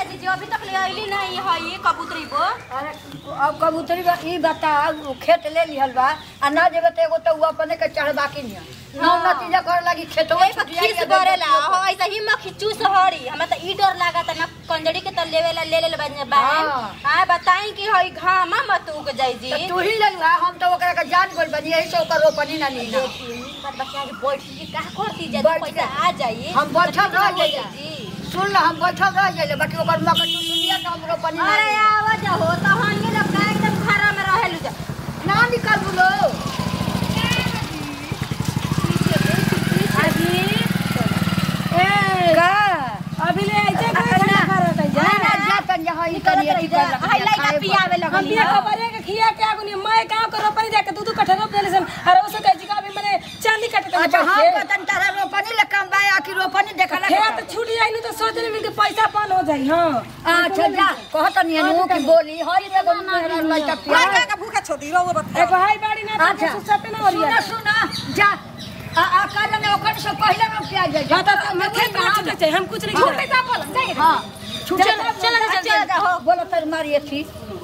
दीदी अभी तक ले आइली नहीं है ये कबूतरी को अरे अब कबूतरी बा ई बता उ खेत ले लिहल बा आ ना जेबे तो एगो तो उ अपने के चढ़बा के निया नौ नतीजा कर लगी खेतवा ए पर खीस बरेला हो ऐसा ही मक्खी चूस हरी हमरा त ई डर लागत ना कंजड़ी के त लेवेला ले ले बन बा हाँ। हां बताई कि हई घामा मत उग जाई जी तो तू ही ले लुहा हम तो ओकरा के जान बोल बनी यही से ओकर रोपनी ना ली ना पर बच्चा के बैठ के का करती जा बैठ पैसा के। आ जाई हम बैठल रह हो जाइए जी सुन ला हम बैठल रह जाइए बाकी ओकर मकर तू सुनिया तो हम रोपनी ना अरे ली। आवाज हो तो हनी लोग का एकदम खरा में रहेलु जा ना निकल बोलो का अभी ले आइजे का ना करत है ना ना जा तन जा हई तनी अथी कर लग हाय लाइका पियावे हम लगनी बिया खबर है कि खिया के आगुनी मैं गांव के रोपनी जाके दूध कट्ठा रोप देले सन अरे उसे कह जी का अभी मैंने चांदी कट के अच्छा हम पतन तारा रोपनी ले कम बा आखिर रोपनी देखला खेत छूट जाई नहीं तो सौ दिन में के पैसा पान हो जाई हां अच्छा जा कहत नहीं नु की बोली हई में गो मेरा लइका पिया का भूखा छोड़ी रहो बता एगो हाई बाड़ी ना अच्छा। तो सते ना हो सुना रिया सुना जा आ आ काल में ओकर से पहले में पिया जाए हां तो मैं खेत में छूट जाए हम कुछ नहीं करें हां छूट चल, चल, चल, चल, हो। बोलो तर मारी थी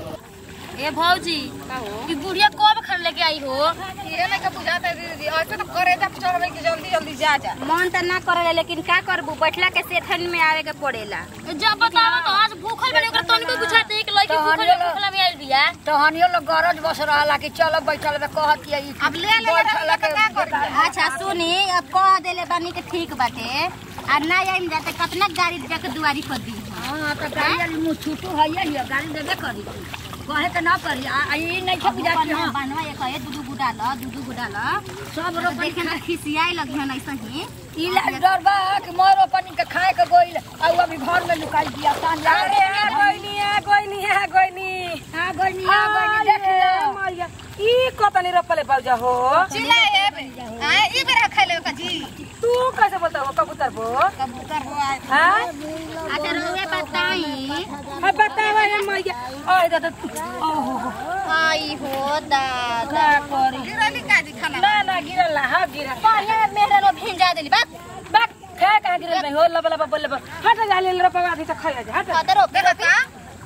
ए भौजी ई बुढ़िया कब खन लेके आई हो ये नहीं का बुझाता है दीदी ऐसे तो करे जा चढ़वे के जल्दी जल्दी जा जा मन त ना करेला लेकिन का करबू बैठला के सेठन में आवे के पड़ेला जब बतावा तो आज भूखल बने ओकरा तनिको बुझाते कि लड़की तो भूखल हनियो भूखला में आइल बिया तो हनियो लोग गरज बस रहला कि चलो बैठल में कहत ये अब ले ले बैठल के अच्छा सुनी अब कह देले बानी के ठीक बाटे आ ना आइम जाते कितना गाड़ी जाके दुआरी पर दी हां तो गाड़ी वाली मुंह छूटू है ये गाड़ी देबे करी कहे के ना करी आ आ ई नहीं बुझा कि हां बनवा ये कहे दूधू गुडा ल दूधू गुडा ल सब तो रोपनी देखे में खिसियाई लगी हन ऐसा ही ई लाज डर बा कि मोर रोपनी के खाए के गोइल आ उ अभी घर में लुकाई दिया सान जा अरे आ गोइनी आ गोइनी आ गोइनी हां गोइनी आ गोइनी देख लो मरिया ई कतनी रोपले बाउजा हो चिल्ला ये बे हां ई बेरा खाइले का जी तू कैसे बोलता हो कबूतर बो कबूतर हो आए हां अच्छा रोवे बताई अब बतावा हे मैया ओए दादा ओहो हो आई हो दादा का करी गिरली का जी खाना ना ना गिरल हा गिरल बढ़िया मेहरा लो भेजा देली बात बाक खा का गिरल नहीं हो लब लब बोले हट जा ले रोपवा आधी तो खाया जा हट कदरो देखा का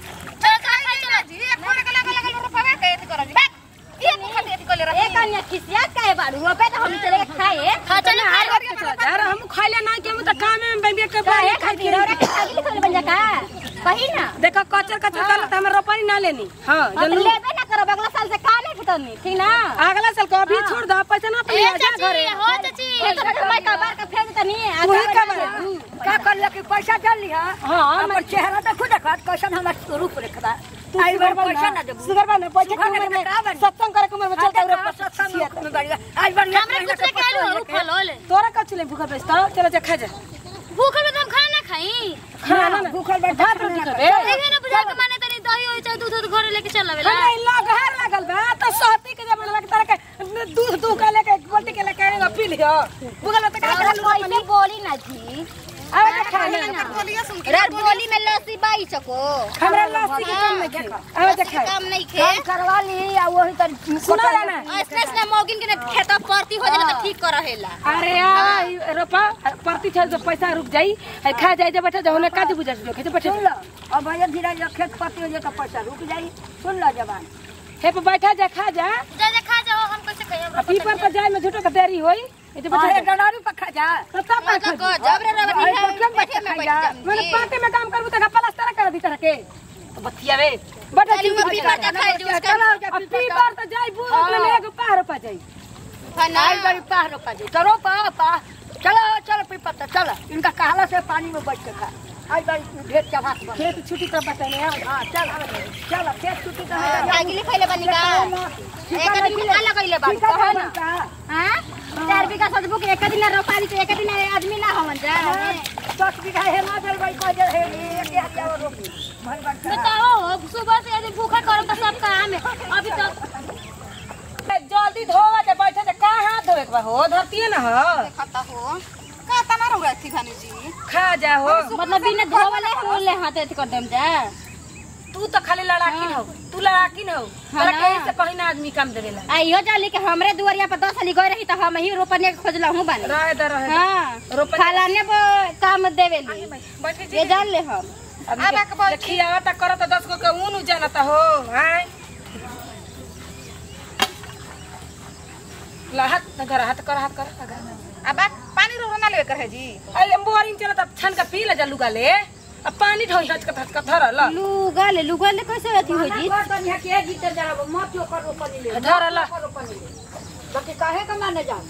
चल खाई चला जी एक फोन के लगा लगा रुपया के एथी करो जी बात ये मुखा एथी कर ले रही एक अन्य खिसिया काहे बाड़ू रोपे तो हम चले के खाए खा चले यार हम खाइले ना के हम तो काम में बेबे के काहे बारे खाई खाती रौरा के खाली लिखल बन जा का कही ना देखो कचर कचर कर त हमर रोपनी ना लेनी हां अब जल्दी लेबे ना करो अगला साल से का नहीं फटनी ठीक ना अगला साल को अभी छोड़ दो पैसा ना ए अपने जा घरे चाची हो चाची एक तो मैं का बार का फेंक तनी तू ही का बार का कर ले कि पैसा डाल लिहा हां हमर चेहरा देखो देखत कैसन हमर रूप रेखा तू आई सुगर बार बन पैसा ना देबू सुगर बन पैसा सुगर के उम्र बन, का में बन? सत्संग करे के उम्र में चलता रे हाँ, सत्संग में बढ़िया। आज बार हमरा कुछ ले के आलू हो फल होले तोरा कब चले भूखा बेचता चलो जा खा जा भूखल में तो हम खाना ना खाई खाना ना भूखल बैठ भात रोटी खाबे देखे ना बुझा के माने तनी दही होई चाहे दूध दूध घरे लेके चल आवेला हमरा इल्ला घर लागल बा त सहती के जब लग तारा के दूध दूध का लेके एक बाल्टी के लेके आएगा पी लियो भूखल त का हमरा कर कोई बोली ना थी आवे जा खाना बोलिए सुन के रे बोली में लस्सी बाई चको हमरा लस्सी के काम नहीं खे आवे जा खा काम नहीं खे काम करवा ली आ वही तर सुना ला ना ऐसे ऐसे मौगिन के खेता परती हो जाला तो ठीक कर रहेला अरे यार रोपा प्रति छल जो पैसा रुक जाई है खा जाई जब बैठा जाओ ने काज बुझा जो खेते बैठे सुन लो अब भैया धीरे धीरे खेत पत्ती हो जाए तो पैसा रुक जाई सुन लो जवान हे पे बैठा जा खा जा जा जा खा जाओ हम कैसे खाई आ पी पर तो जाए में झूठो का देरी होई ए तो अरे बैठा डनारी पखा जा तो तब पर खा जा। जब रे रवनी अरे है तो क्यों बैठे में बैठे बैठ जा? जाम मैंने जी। पार्टी में काम करबू तो प्लास्टर कर दी तरह के तो बतिया वे बैठा चली वो पी पर जा खाई जो उसका अब पी पर तो जाई बू अपने में एगो पार पा जाई खाना आई बड़ी पाह रोपा जी चलो पा पा चलो चलो पी पत्ता चलो इनका कहला से पानी में बैठ के खा आई बड़ी ढेर चबाक बन खेत छुट्टी कर बताने हाँ चल चलो खेत छुट्टी तो आगिली खइले बनी का एक दिन में का लगइले बाबू कहो ना हां चार बीघा सजबू के एक दिन रोपा दी तो एक दिन आदमी ना होवन जा दस बीघा हेमा जल भाई को जे है एक एक और रोपी भाई बड़ बताओ सुबह से यदि भूखा करो तो सब काम है अभी तक जल्दी धोवा दे बैठे दे का हाथ धोए के बा हो धरती ना हो खाता हो का तना रहुआ थी खानी जी खा जा हो मतलब बिना धोवले होले हाथ एत कर देम जा तू तो खाली लड़ाकी हो तू लड़ाकी हो तोरा ना। कहीं से कहीं ना आदमी काम देवेला आइयो जाली के हमरे दुआरिया पर दस साली गई रही तो हम ही रोपने के खोजला हूं बानी रहे दे रहे दे। हां रोपने- फलाने पर काम देवेली बैठे ये जान ले हम आदमी अब आके बैठी। के खियावता करत दस गो के ऊन जानता हो हाय ला हाथ न धर हाथ कर हाथ कर लगा। अब बा पानी रो ना लेवे कर है जी अरे बोरिंग चलत अब छन का पी ले जा लुगा ले अब पानी ढोई हच का हच का धर ल लुगा ले लुगा ले कैसे अथी हो जी बर्तन है के जीते जरा मत जो करो पनी ले धर ल करो पनी ले बाकी काहे का माने जा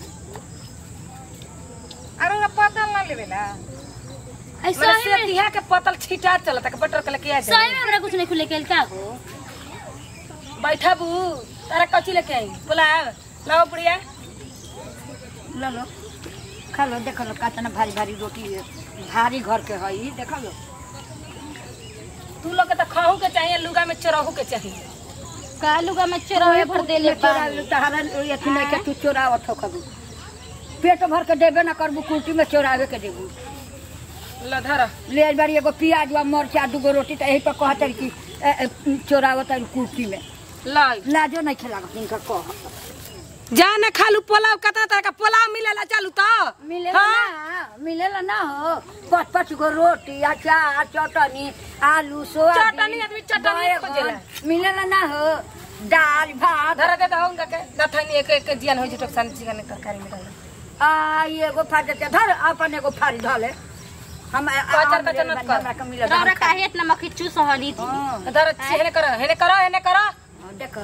अरे ओरा पतल ना लेवे ला मेरे से तिहा के पतल छिटा चलत के बटर के लेके आ जा सही में हमरा कुछ नहीं खुले के का हो बैठा बू तारा कची लेके आई पुलाव लाओ बुढ़िया लो लो खा लो देख लो कितना भारी भारी रोटी है भारी घर के है ई देख लो तू लोग के तो खाहू के चाहिए लुगा में चरहू के चाहिए का लुगा में चोरावे भर देले चोरा तहरा अथी नहीं के तू चोरावत हो कबू पेट भर के देबे ना करबू कुर्ती में चोरावे के देबू ल धर ले आई बारी एगो प्याज वा मरचा दूगो रोटी तो यही पर कहत रही कि ए, ए, चोरावत है कुर्ती में लाई लाजो नहीं खेला इनका कह जा न खालू पुलाव कतना तरह का पुलाव मिलेला चालू तो मिलेला ना मिलेला ना हो पाँच पाँच गो रोटी अचार चटनी आलू सोयाबीन चटनी आदमी चटनी बैगन, खोजेला। मिलेला ना हो दाल भात धर दे दो उनका के दथनी एक एक जियन होई जटक सन चिकन तरकारी में डाल आ ई एगो फाड़ देते धर अपन एगो फाड़ी धले हम कचर कचर मत कर। हमरा के मिलेला रौरा काहे इतना मक्खी चूस हली थी हाँ, धर हेने करो हेने करो हेने करो हाँ, देख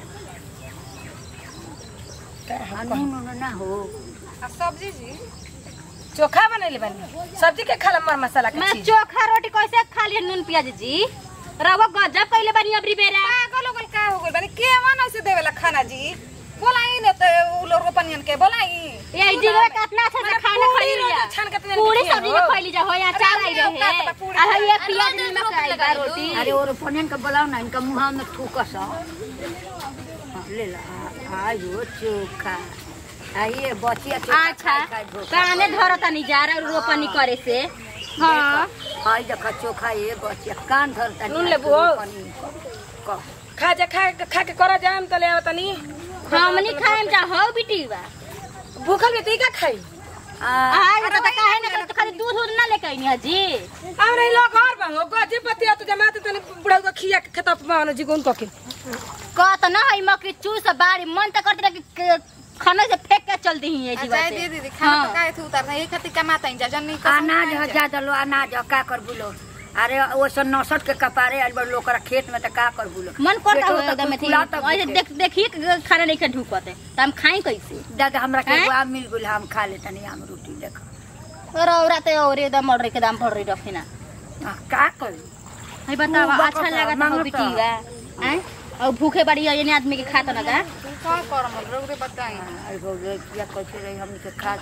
आ, नून उन ना हो आ सब्जी जी चोखा बनैले बानी सब्जी के खाला मर मसाला के मैं चीज चोखा रोटी कैसे खा लिए नून प्याज जी रवा गजब कइले बानी अबरी बेरा पागल हो गइल का हो गइल बानी के मन ऐसे देवेला खाना जी बोलाई न त उ लोग पनियन के बोलाई ये दिनवा कितना अच्छा से खाना पूरी खइली रोटी जा छान के तनी पूरी खिया सब्जी हो। के खइली जा हो या चार आई अरे रहे अपना तो पूरी आ ये प्याज नमक आई बा रोटी अरे और पनियन के बोलाओ ना इनका मुहा में थूकस हाँ, ले ला आ- आयो चोखा आइए बचिया चोखा अच्छा खाई खाई धोखा। काने धरता नहीं जा रहा रोपनी करे से हाँ हाय देखा चोखा ये बचिया कान धरता नून लेबू हो? कह खा जा खा के खा के करो जाम तले आवतनी हमनी खाएम जा हो बिटी बा भूखल में ती का खाई आज तो काहे ना तो खाली दूध दूध ना लेके आइनी जी अब रही लोग घर बांगो गजे पतिया तो जमाते तने बुढ़ा को खिया के खेत पे मानो जी गुन को के कहत ना है मकरी चूस बाड़ी मन तो करते रहे कि क- खाने से फेंक के चल दी है जी जाए दे दीदी खाना तो काहे थू उतारना ये खातिर कमाता ही जा जन्नी का अनाज हो ज्यादा लो अनाज हो का कर बुलो अरे वो सब नौसठ के कपारे आइल बड़ लोकरा खेत में तो का कर बुलो मन करता पेटो हो तो एकदम थी फुलाता ऐसे भूखे। देख देखिए कि खाना नहीं के ढुकते तो हम खाई कैसे दादा हमरा के हैं? एगो आम मिल गेल हम खा लेता नहीं आम रोटी देख और औरा तो और एकदम मर के दाम पड़ रही रखी ना आ, का कर है बताओ मुंह अच्छा बकता, लगा था मांगता। बिटी बा हैं और भूखे बड़ी है ये आदमी के खाता ना का का करम रोगरे बताई अरे भौजे किया कैसे रही हमनी के खा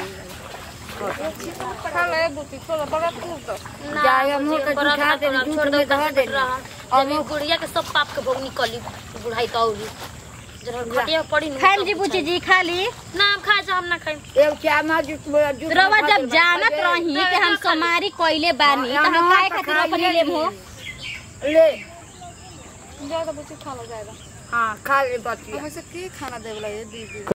के खा ले बुती छोड़ बड़ा तू तो जाए हम तो जुठा दे दूध में धर दे अभी गुड़िया के सब पाप के भोग निकली बुढ़ाई कौली खटिया पड़ी खाइम जी बुची जी खाली ना हम खाए हम ना खाइम एक चामा जुट जुट रवा जब जानत रही कि हम समारी कोइले बानी तो हम काहे खातिर अपनी लेम हो ले ज्यादा बुती खा लो जाएगा हाँ खा ले बचिया हम ऐसे की खाना देवला ये दीदी